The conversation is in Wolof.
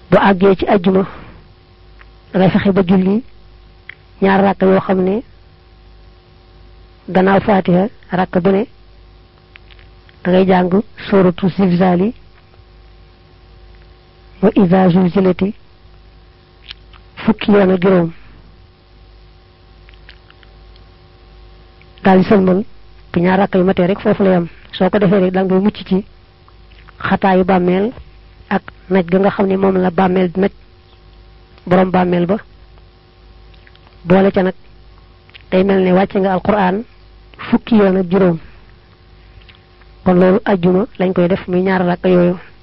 bu àggee ci ajjuma dangay fexe ba julli ñaar rakk yoo xam ne gannaaw fatiha rakk bu ne dangay jàng sóoratu zilzali wa iza zulzilati fukki yoon ak juróom daal di sëlmal bu ñaar rakk yu matee rek foofu la yam soo ko defee rek da ngay mucc ci xataayu bàmmeel ak naj ga nga xam ne moom la bàmmeel naj borom bàmmeel ba boole ca nag day mel ne wàcce nga alquran fukki yoon ak juróom kon loolu ajjuma lañ koy def muy ñaar rakk yooyu